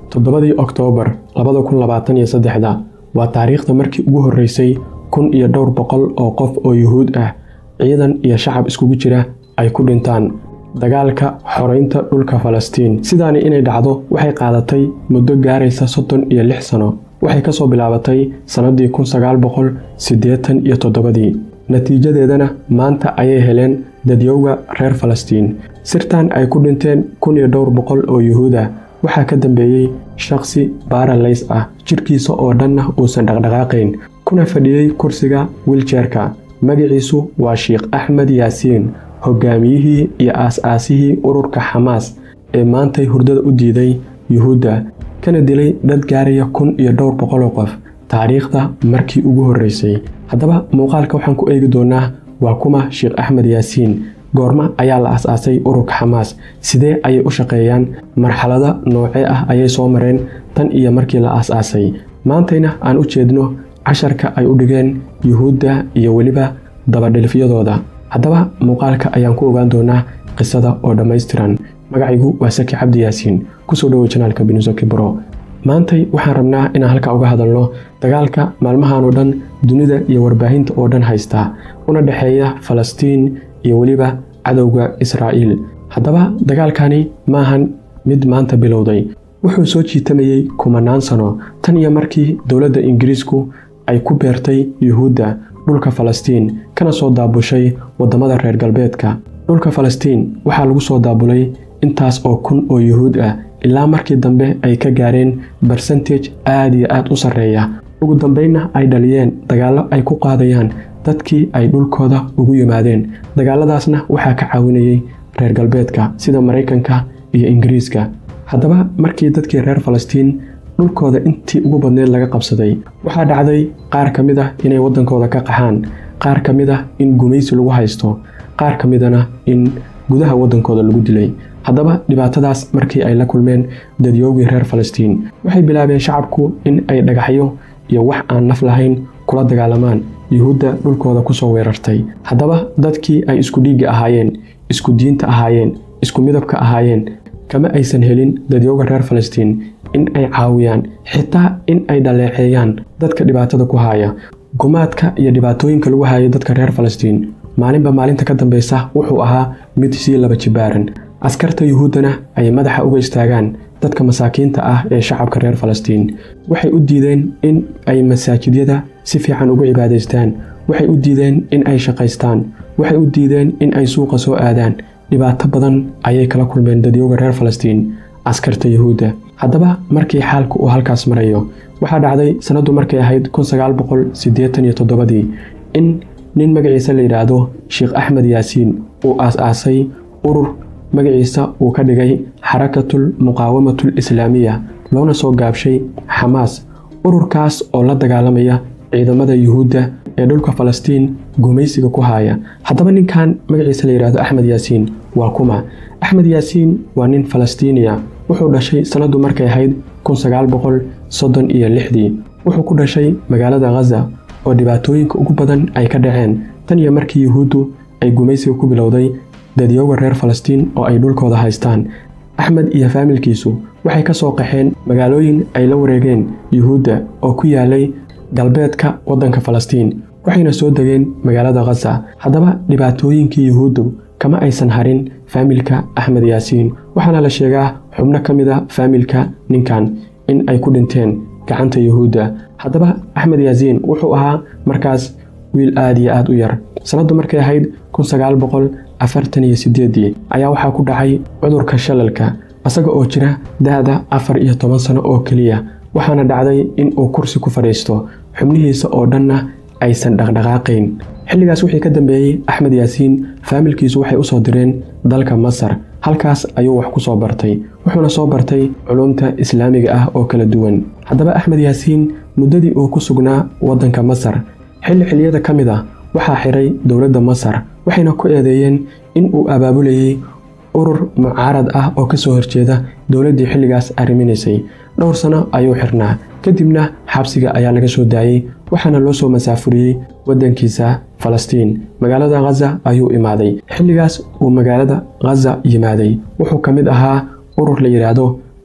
toddobadii oktoobar labada kun labaatan iyo saddexda waa taariikhda markii ugu horreysay kun iyo dhowr boqol oo qof oo yuhuud ah ciidan iyo shacab iskugu jira ay ku dhintaan dagaalka xoreynta dhulka falastiin sidaani inay dhacdo waxay qaadatay muddo gaaraysa soddon iyo lix sano waxay ka soo bilaabatay sannadii kun sagaal boqol siddeetan iyo toddobadii natiijadeedana maanta ayay heleen dadyowga reer falastiin sirtan ay ku dhinteen kun iyo dhowr boqol oo yuhuud ah waxaa ka dambeeyey shakhsi baaralays ah jidhkiisa oo dhanna uusan dhaqdhaqaaqayn kuna fadhiyey kursiga wiljeerka magaciisu waa sheikh axmed yaasiin hogaamiyihii iyo aas-aasihii ururka xamaas ee maantay hurdada u diiday yuhuudda kana dilay dad gaaraya kun iyo dhowr boqoloo qof taariikhda markii ugu horreysay haddaba muuqaalka waxaan ku eegi doonaa waa kuma sheikh axmed yaasiin goorma ayaa la as-aasay ururka xamaas sidee ayay u shaqeeyaan marxalado noocee ah ayay soo mareen tan iyo markii la as-aasay maantayna aan u jeedno casharka ay u dhigeen yuhuudda iyo weliba dabadhilifyadooda haddaba muuqaalka ayaan ku ogaan doonaa qisada oo dhammaystiran magacaygu waa saki cabdi yaasiin kusoo dhowow janaalka binusoki bro maantay waxaan rabnaa inaan halkaa uga hadalno dagaalka maalmahan oo dhan dunida iyo warbaahinta oo dhan haysta una dhexeeya falastiin iyo weliba cadowga israa'iil haddaba dagaalkani maahan mid maanta bilowday wuxuu soo jiitamayey kumanaan sano tan iyo markii dowladda ingiriisku ay ku beertay yuhuudda dhulka falastiin kana soo daabushay waddamada reer galbeedka dhulka falastiin waxaa lagu soo daabulay intaas oo kun oo yuhuud ah ilaa markii dambe ay ka gaareen barsentage aad iyo aad u sarreeya ugu dambeynna ay dhaliyeen dagaallo ay ku qaadayaan dadkii ay dhulkooda ugu yimaadeen dagaaladaasna waxaa ka caawinayay reer galbeedka sida maraykanka iyo ingiriiska haddaba markii dadkii reer falastiin dhulkooda intii ugu badneed laga qabsaday waxaa dhacday qaar ka mid ah inay waddankooda ka qaxaan qaar ka mid ah in gumaysi lagu haysto qaar ka midana in gudaha waddankooda lagu dilay haddaba dhibaatadaas markii ay la kulmeen dadyoogii reer falastiin waxay bilaabeen shacabku in ay dhagaxyo iyo wax aan naf lahayn kula dagaalamaan yuhuudda dhulkooda kusoo weerartay haddaba dadkii ay isku dhiigga ahaayeen isku diinta ahaayeen isku midabka ahaayeen kama aysan helin dadyooga reer falastiin in ay caawiyaan xitaa in ay dhaleeceeyaan dadka dhibaatada ku haaya gumaadka iyo dhibaatooyinka lagu haaya dadka reer falastiin maalinba maalinta ka dambeysa wuxuu ahaa mid sii laba jibaaran askarta yuhuuddana ay madaxa uga istaagaan dadka masaakiinta ah ee shacabka reer falastiin waxay u diideen in ay masaajidyada si fiican ugu cibaadaystaan waxay u diideen in ay shaqaystaan waxay u diideen in ay suuqa soo aadaan dhibaato badan ayay kala kulmeen dadyooga reer falastiin askarta yuhuudda haddaba markii xaalku uu halkaas marayo waxaa dhacday sannaddu markay ahayd kun sagaal boqol siddeetan iyo toddobadii in nin magaciisa la yidhaahdo sheikh axmed yaasiin uu aas-aasay urur magaciisa uu ka dhigay xarakatul muqaawamatul islaamiya loona soo gaabshay xamaas ururkaas oo la dagaalamaya ciidamada yuhuudda ee dhulka falastiin gumaysiga ku haaya haddaba ninkan magaciisa la yidhaahdo axmed yaasiin waa kuma axmed yaasiin waa nin falastiiniya wuxuu dhashay sannaddu markay ahayd kun sagaal boqol soddon iyo lixdii wuxuu ku dhashay magaalada khaza oo dhibaatooyinka ugu badan ay ka dhaceen tan iyo markii yuhuuddu ay gumaysiga ku bilowday dadyooga reer falastiin oo ay dhulkooda haystaan axmed iyo faamilkiisu waxay ka soo qaxeen magaalooyin ay la wareegeen yuhuudda oo ku yaalay galbeedka waddanka falastiin waxayna soo degeen magaalada khaza haddaba dhibaatooyinkii yuhuuddu kama aysan harin faamilka axmed yaasiin waxaana la sheegaa xubno ka mid a faamilka ninkan in ay ku dhinteen gacanta yuhuudda haddaba axmed yaasiin wuxuu ahaa markaas wiil aad iyo aad u yar sannaddu markay ahayd kun sagaal boqol afartan iyo siddeeddii ayaa waxaa ku dhacay cudurka shalalka isaga oo jira da-da afar iyo toban sano oo keliya waxaana dhacday in uu kursi ku fadhiisto xubnihiisa oo dhanna aysan dhaqdhaqaaqayn xilligaas wixii ka dambeeyey axmed yaasiin faamilkiisu waxay u soo direen dalka masar halkaas ayuu wax ku soo bartay wuxuuna soo bartay culumta islaamiga ah oo kala duwan haddaba axmed yaasiin muddadii uu ku sugnaa waddanka masar xilli xilliyada ka mid ah waxaa xiray dowladda masar waxayna ku eedeeyeen in uu abaabulayey urur mucaarad ah oo ka soo horjeeda dowladdii xilligaas arriminaysay dhowr sano ayuu xirnaa kadibna xabsiga ayaa laga soo daayey waxaana loo soo masaafuriyey waddankiisa falastiin magaalada khaza ayuu imaaday xilligaas uu magaalada khaza yimaaday wuxuu ka mid ahaa urur la yidhaahdo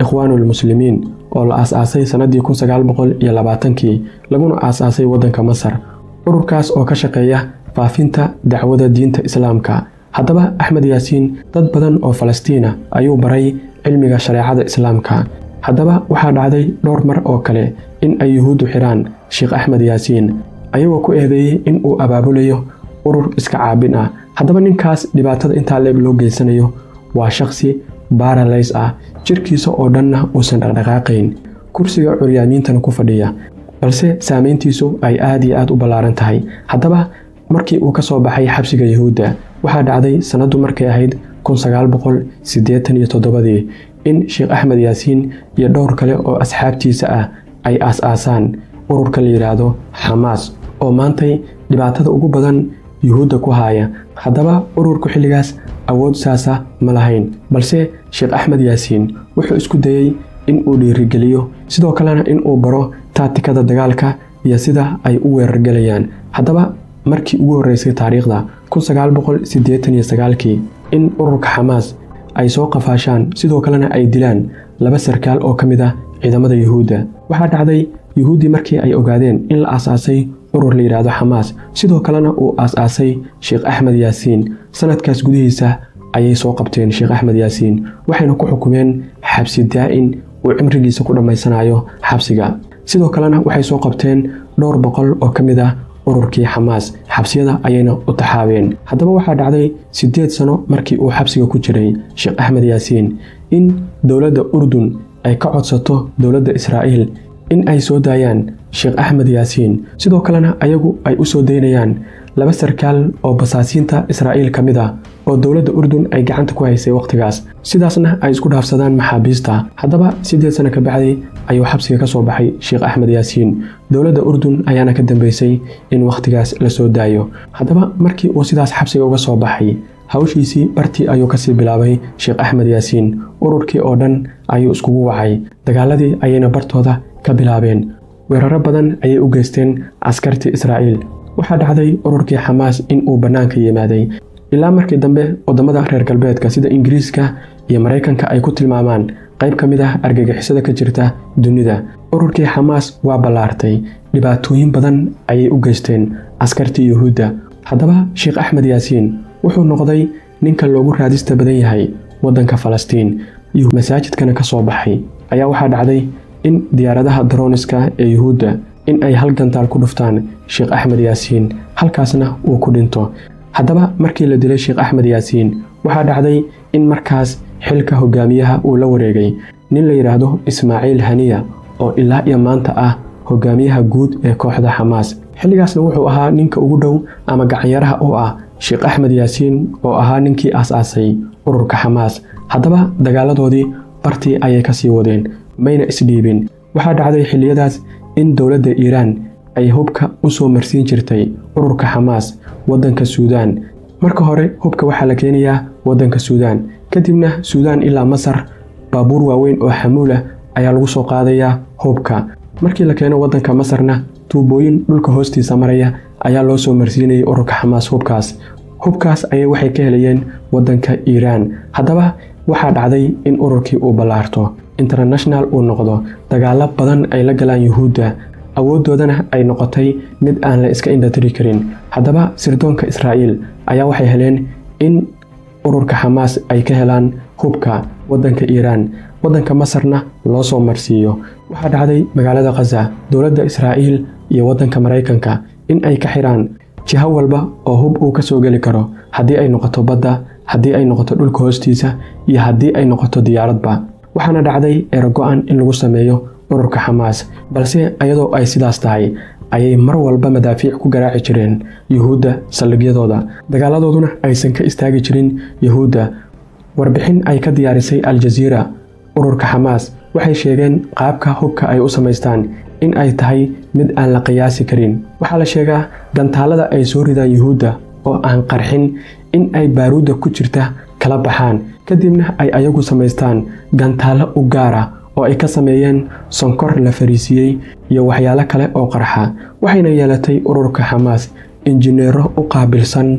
ikhwaanulmuslimiin oo la aas-aasay sannadii kun sagaal boqol iyo labaatankii laguna aas-aasay waddanka masar ururkaas oo ka shaqeeya faafinta dacwada diinta islaamka haddaba axmed yaasiin dad badan oo falastiina ayuu baray cilmiga shareecada islaamka haddaba waxaa dhacday dhowr mar oo kale in ay yuhuuddu xidhaan sheekh axmed yaasiin ayagoo ku eedeeyey in uu abaabulayo urur iska caabin ah haddaba ninkaas dhibaatada intaa leeg loo geysanayo waa shakhsi baaralays ah jirkiisa oo dhanna uusan dhaqdhaqaaqayn kursiga curyaamiintana ku fadhiya balse saamayntiisu ay aad iyo aad u ballaaran tahay haddaba markii uu ka soo baxay xabsiga yuhuudda waxaa dhacday sannaddu markay ahayd kun sagaal boqol siddeetan iyo toddobadii in sheekh axmed yaasiin iyo dhowr kale oo asxaabtiisa ah ay aas-aasaan ururka la yidhaahdo xamaas oo maantay dhibaatada ugu badan yuhuudda ku haaya haddaba ururku xilligaas awood saasa ma lahayn balse sheekh axmed yaasiin wuxuu isku dayey in uu dhiirigeliyo sidoo kalena in uu baro taatikada dagaalka iyo sida ay u weerargelayaan haddaba markii ugu horreysay taariikhda kun sagaal boqol siddeetan iyo sagaalkii in ururka xamaas ay soo qafaashaan sidoo kalena ay dilaan laba sarkaal oo ka mid ah ciidamada yuhuudda waxaa dhacday yuhuuddii markii ay ogaadeen in la aas-aasay urur la yidhaahdo xamaas sidoo kalena uu aas-aasay sheekh axmed yaasiin sanadkaas gudihiisa ayay soo qabteen sheekh axmed yaasiin waxayna ku xukumeen xabsi daa'in uu cimrigiisa ku dhammaysanayo xabsiga sidoo kalena waxay soo qabteen dhowr boqol oo ka mid ah ururkii xamaas xabsiyada ayayna u taxaabeen haddaba waxaa dhacday siddeed sano markii uu xabsiga ku jiray sheekh axmed yaasiin in dowladda urdun ay ka codsato dowladda israa'iil in ay soo daayaan sheekh axmed yaasiin sidoo kalena ayagu ay u soo daynayaan laba sarkaal oo basaasiinta israa'iil ka mid ah oo dowladda urdun ay gacanta ku haysay wakhtigaas sidaasna ay isku dhaafsadaan maxaabiista haddaba siddeed sano ka bacdi ayuu xabsiga ka soo baxay sheekh axmed yaasiin dowladda urdun ayaana ka dambeysay in wakhtigaas la soo daayo haddaba markii uu sidaas xabsiga uga soo baxay hawshiisii bartii ayuu kasii bilaabay sheekh axmed yaasiin ururkii oo dhan ayuu iskugu wacay dagaaladii ayayna bartooda ka bilaabeen weeraro badan ayay u geysteen askartii israa'iil waxaa dhacday ururkii xamaas in uu bannaanka yimaaday ilaa markii dambe waddamada reer galbeedka sida ingiriiska iyo maraykanka ay ku tilmaamaan qayb ka mid ah argagixisada ka jirta dunida ururkii xamaas waa ballaartay dhibaatooyin badan ayay u geysteen askartii yuhuudda haddaba sheekh axmed yaasiin wuxuu noqday ninka loogu raadista badan yahay waddanka falastiin masaajidkana ka soo baxay ayaa waxaa dhacday in diyaaradaha daroniska ee yuhuudda in ay hal gantaal ku dhuftaan sheekh axmed yaasiin halkaasna uu ku dhinto haddaba markii la dilay sheekh axmed yaasiin waxaa dhacday in markaas xilka hogaamiyaha uu la wareegay nin la yidhaahdo ismaaciil haniya oo ilaa iyo maanta ah hogaamiyaha guud ee kooxda xamaas xilligaasna wuxuu ahaa ninka ugu dhow ama gacanyaraha oo ah sheekh axmed yaasiin oo ahaa ninkii aas-aasay ururka xamaas haddaba dagaaladoodii bartii ayay ka sii wadeen mayna isdhiibin waxaa dhacday xilliyadaas in dowladda iiraan ay hubka u soo marsiin jirtay ururka xamaas waddanka suudaan marka hore hubka waxaa la keenayaa waddanka suudaan kadibna suudaan ilaa masar baabuur waaweyn oo xamuulah ayaa lagu soo qaadayaa hubka markii la keeno waddanka masarna tuubooyin dhulka hoostiisa maraya ayaa loo soo marsiinayay ururka xamaas hubkaas hubkaas ayay waxay ka helayeen waddanka iiraan haddaba waxaa dhacday in ururkii uu ballaarto international uu noqdo dagaalo badan ay la galaan yuhuudda awooddoodana ay noqotay mid aan la iska indhatiri karin haddaba sirdoonka israa'iil ayaa waxay heleen in ururka xamaas ay ka helaan hubka waddanka iiraan waddanka masarna loo soo marsiiyo waxaa dhacday magaalada khaza dowladda israa'iil iyo waddanka maraykanka in ay ka xidhaan jiho walba oo hub uu ka soo geli karo haddii ay noqoto badda haddii ay noqoto dhulka hoostiisa iyo haddii ay noqoto diyaaradba waxaana dhacday erogo-an in lagu sameeyo ururka xamaas balse iyadoo ay sidaas tahay ayay mar walba madaafiic ku garaaci jireen yuhuudda saldhigyadooda dagaaladooduna aysan ka istaagi jirin yuhuudda warbixin ay ka diyaarisay al-jaziira ururka xamaas waxay sheegeen qaabka hubka ay u samaystaan in ay tahay mid aan la qiyaasi karin waxaa la sheegaa gantaalada ay soo ridaan yuhuudda oo aan qarxin in ay baaruudda ku jirta kala baxaan kadibna ay ayagu samaystaan gantaallo u gaar ah oo ay ka sameeyeen sonkor la fariisiiyey iyo waxyaalo kale oo qarxa waxayna yeelatay ururka xamaas injineero u qaabilsan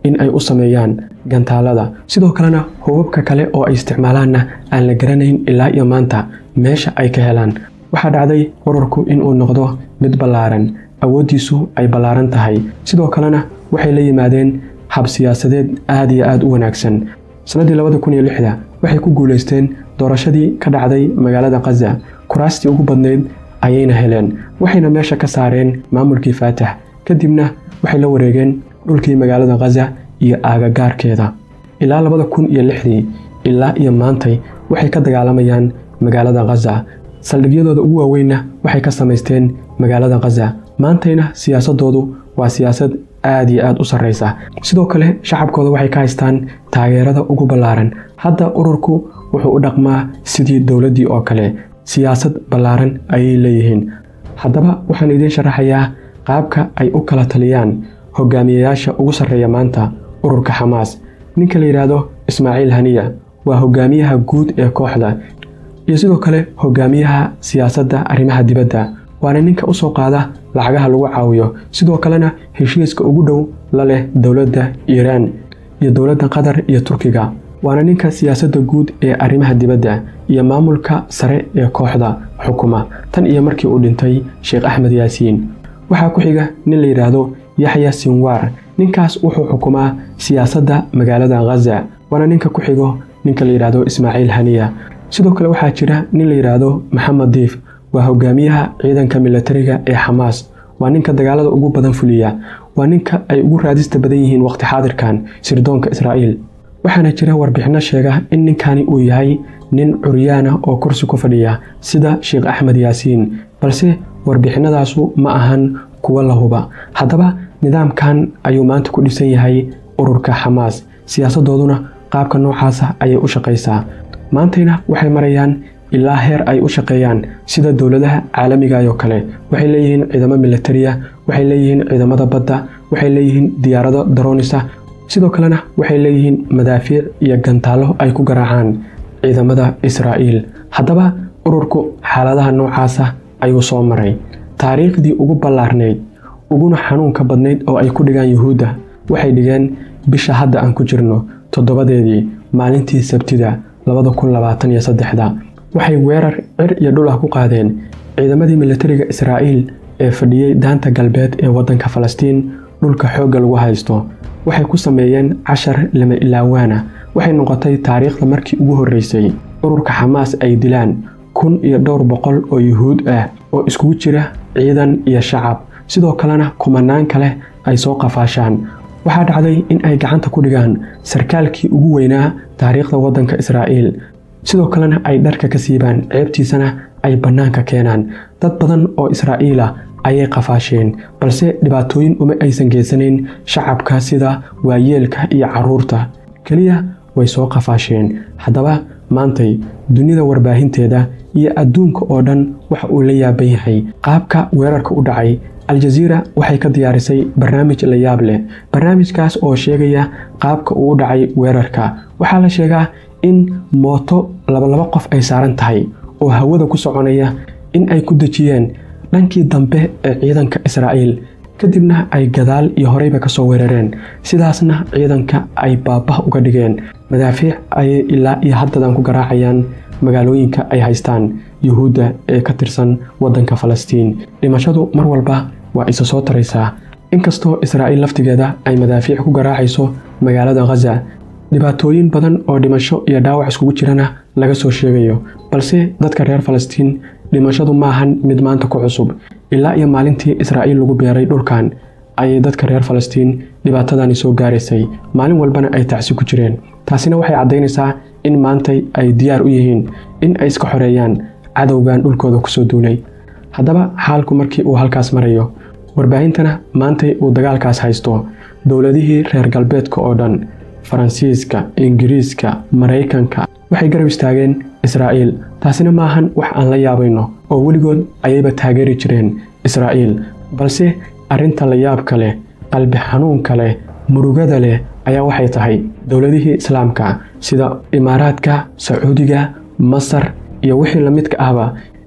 in ay u sameeyaan gantaalada sidoo kalena hubabka kale oo ay isticmaalaanna aan la garanayn ilaa iyo maanta meesha ay ka helaan waxaa dhacday ururku inuu noqdo mid ballaaran awooddiisu ay ballaaran tahay sidoo kalena waxay la yimaadeen hab siyaasadeed aad iyo aad u wanaagsan sannaddii labada kun iyo lixda waxay ku guulaysteen doorashadii ka dhacday magaalada khaza kuraastii ugu badnayd ayayna heleen waxayna meesha ka saareen maamulkii faatax kadibna waxay la wareegeen dhulkii magaalada khaza iyo aagagaarkeeda ilaa labada kun iyo lixdii ilaa iyo maantay waxay ka dagaalamayaan magaalada khaza saldhigyadooda ugu waaweynna waxay ka samaysteen magaalada khaza maantayna siyaasadoodu waa siyaasad aad iyo aad u sarreysa sidoo kale shacabkooda waxay ka haystaan taageerada ugu ballaaran hadda ururku wuxuu u dhaqmaa sidii dowladdii oo kale siyaasad ballaaran ayay leeyihiin haddaba waxaan idiin sharaxayaa qaabka ay u kala taliyaan hogaamiyayaasha ugu sarreeya maanta ururka xamaas ninka la yidhaahdo ismaaciil haniya waa hogaamiyaha guud ee kooxda iyo sidoo kale hogaamiyaha siyaasadda arrimaha dibadda waana ninka u soo qaada lacagaha lagu caawiyo sidoo kalena heshiiska ugu dhow la leh dowladda iiraan iyo dowladda qatar iyo turkiga waana ninka siyaasadda guud ee arrimaha dibadda iyo maamulka sare ee kooxda xukuma tan iyo markii uu dhintay sheekh axmed yaasiin waxaa ku xiga nin la yidhaahdo yaxya sinwaar ninkaas wuxuu xukumaa siyaasadda magaalada khaza waana ninka ku xigo ninka la yidhaahdo ismaaciil haniya sidoo kale waxaa jira nin la yidhaahdo maxamed diif waa hogaamiyaha ciidanka milatariga ee xamaas waa ninka dagaalada ugu badan fuliya waa ninka ay ugu raadista badan yihiin waqti xaadirkan sirdoonka israa'iil waxaana jira warbixinno sheega in ninkani uu yahay nin curyaana oo kursi ku fadhiya sida sheekh axmed yaasiin balse warbixinadaasu ma ahan kuwa la huba haddaba nidaamkan ayuu maanta ku dhisan yahay ururka xamaas siyaasadooduna qaabka noocaasa ayay u shaqaysaa maantayna waxay marayaan ilaa heer ay u shaqeeyaan sida dowladaha caalamiga oo kale waxay leeyihiin ciidamo milatariya waxay leeyihiin ciidamada badda waxay leeyihiin diyaarado daroonisa sidoo kalena waxay leeyihiin madaafiic iyo gantaallo ay ku garaacaan ciidamada israa'iil haddaba ururku xaaladaha noocaasa ayuu soo maray taariikhdii ugu ballaarnayd uguna xanuunka badnayd oo ay ku dhigaan yuhuudda waxay dhigeen bisha hadda aan ku jirno toddobadeedii maalintii sabtida labada kun labaatan iyo saddexda waxay weerar cir iyo dhul ah ku qaadeen ciidamadii milatariga israa'iil ee fadhiyey daanta galbeed ee waddanka falastiin dhulka xoogga lagu haysto waxay ku sameeyeen cashar lama ilaawaana waxay noqotay taariikhda markii ugu horreysay ururka xamaas ay dilaan kun iyo dhowr boqol oo yuhuud ah oo iskugu jira ciidan iyo shacab sidoo kalena kumanaan kale ay soo qafaashaan waxaa dhacday in ay gacanta ku dhigaan sarkaalkii ugu weynaa taariikhda waddanka israa'iil sidoo kalena ay dharka ka siibaan ceebtiisana ay bannaanka keenaan dad badan oo israa'iila ayay qafaasheen balse dhibaatooyin uma aysan geysanayn shacabka sida waayeelka iyo carruurta keliya way soo qafaasheen haddaba maantay dunida warbaahinteeda iyo adduunka oo dhan waxa uu la yaaban yahay qaabka weerarka u dhacay aljaziira waxay ka diyaarisay barnaamij la yaab leh barnaamijkaas oo sheegaya qaabka uu u dhacay weerarka waxaa la sheegaa in mooto labalaba qof ay saaran tahay oo hawada ku soconaya in ay ku dejiyeen dhankii dambe ee ciidanka israa'iil kadibna ay gadaal iyo horeyba ka soo weerareen sidaasna ciidanka ay baabah uga dhigeen madaafiic ayay ilaa iyo haddadan ku garaacayaan magaalooyinka ay haystaan yuhuudda ee ka tirsan waddanka falastiin dhimashadu mar walba waa isa soo taraysaa inkastoo israa'iil laftigeeda ay madaafiic ku garaacayso magaalada khaza dhibaatooyin badan oo dhimasho iyo dhaawac iskugu jirana laga soo sheegayo balse dadka reer falastiin dhimashadu maahan mid maanta ku cusub ilaa iyo maalintii israa'iil lagu beeray dhulkan ayay dadka reer falastiin dhibaatadani soo gaaraysay maalin walbana ay tacsi ku jireen taasina waxay caddaynaysaa in maantay ay diyaar u yihiin in ay iska xoreeyaan cadowgan dhulkooda kusoo duulay haddaba xaalku markii uu halkaas marayo warbaahintana maantay uu dagaalkaas haysto dowladihii reer galbeedka oo dhan faransiiska ingiriiska maraykanka waxay garab istaageen israa'iil taasina maahan wax aan la yaabayno oo weligood ayayba taageeri jireen israa'iil balse arrinta la yaabka leh qalbi xanuunka leh murugada leh ayaa waxay tahay dowladihii islaamka sida imaaraadka sacuudiga masar iyo wixii la midka ahba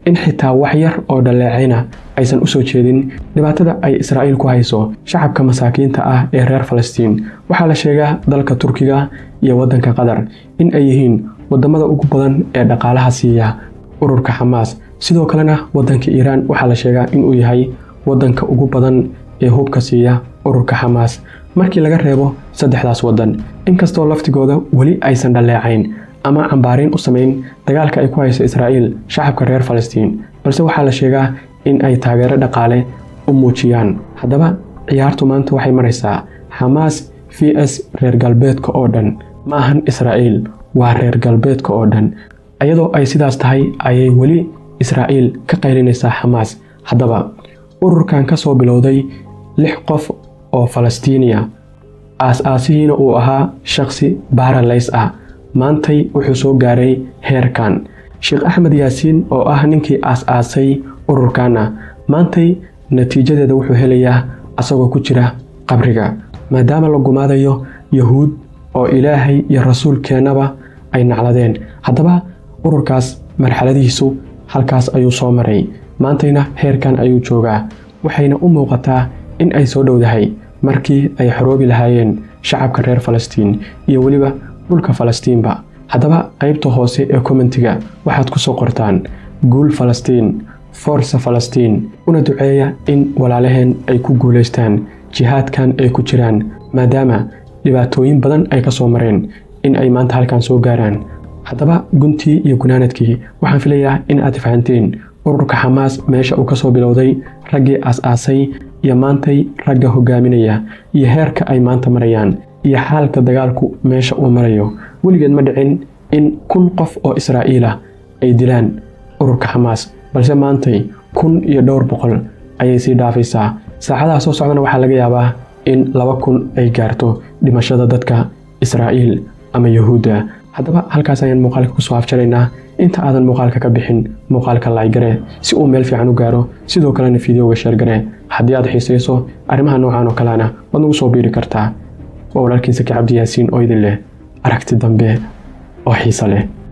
in xitaa wax yar oo dhaleecayna aysan u soo jeedin dhibaatada ay israa'iil ku hayso shacabka masaakiinta ah ee reer falastiin waxaa la sheegaa dalka turkiga iyo waddanka qatar in ay yihiin waddamada ugu badan ee dhaqaalaha siiya ururka xamaas sidoo kalena waddanka iiraan waxaa la sheegaa inuu yahay waddanka ugu badan ee hubka siiya ururka xamaas markii laga reebo saddexdaas waddan inkastoo laftigooda weli aysan dhaleecayn ama cambaariin u samayn dagaalka ay ku hayso israa'iil shacabka reer falastiin balse waxaa la sheegaa in ay taageero dhaqaale u muujiyaan haddaba ciyaartu maanta waxay maraysaa xamaas v s reer galbeedka oo dhan ma ahan israa'iil waa reer galbeedka oo dhan iyadoo ay sidaas tahay ayay weli israa'iil ka qaylinaysaa xamaas haddaba ururkan ka soo bilowday lix qof oo falastiiniya aas-aasihiina uu ahaa shakhsi baaralays ah maantay wuxuu soo gaaray heerkan sheekh axmed yaasiin oo ah ninkii aas-aasay ururkanna maantay natiijadeeda wuxuu helayaa asagoo ku jira qabriga maadaama la gumaadayo yahuud oo ilaahay iyo rasuulkeennaba ay nacladeen haddaba ururkaas marxaladihiisu halkaas ayuu soo maray maantayna heerkan ayuu joogaa waxayna u muuqataa in ay soo dhowdahay markii ay xoroobi lahaayeen shacabka reer falastiin iyo weliba dhulka falastiinba haddaba qaybta hoose ee kommentiga waxaad ku soo qortaan guul falastiin forsa falastiin una duceeya in walaalaheen ay ku guulaystaan jihaadkan ay ku jiraan maadaama dhibaatooyin badan ay ka soo mareen in ay maanta halkan soo gaaraan haddaba guntii iyo gunaanadkii waxaan filayaa in aad fahanteen ururka xamaas meesha uu ka soo bilowday raggii aas-aasay iyo maantay ragga hogaaminaya iyo heerka ay maanta marayaan iyo xaalka dagaalku meesha uu marayo weligeed ma dhicin in kun qof oo israa'iila ay dilaan ururka xamaas balse maantay kun iyo dhowr boqol ayay sii dhaafaysaa saacadaha soo socdana waxaa laga yaabaa in laba kun ay gaarto dhimashada dadka israa'iil ama yahuudda haddaba halkaas ayaan muuqaalka kusoo afjaraynaa inta aadan muuqaalka ka bixin muuqaalka laygare si uu meel fiican u gaaro sidoo kalena fideoga sheergare haddii aad xiisayso arrimaha noocan oo kalena waad nagu soo biiri kartaa waa walaalkiin saki cabdi yaasiin oo idin leh aragti dambe oo xiise leh